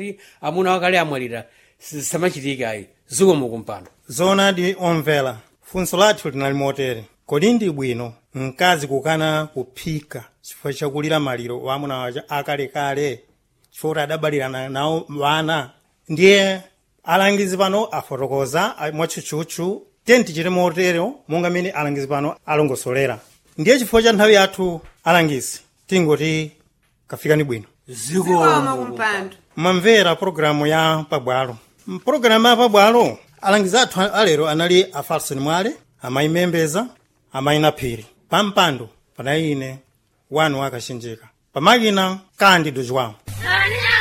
amuna wakale amwalira samachitika ayi zikomo kumpando zoonadi omvera funso lathu linali motere kodi ndi bwino mkazi kukana kuphika chifukwa chakulira maliro wa amuna waja akalekale chifukwa kuti adabalirana nawo wana ndiye alangizi pano afotokoza a- mwatchutchutchu tiye tichite motero monga mmene alangizi pano alongosolera ndiye chifukwa cha nthawi yathu alangizi tingoti kafikani bwino zikomo kumpando mamvera pologalamu ya pabwalo mpologalamu ya pabwalo alangizi athu alero anali a falson mwale amayi membeza amayi naphiri pampando panali ine wanu akachenjeka pamakina kandi dojwawo Sonia!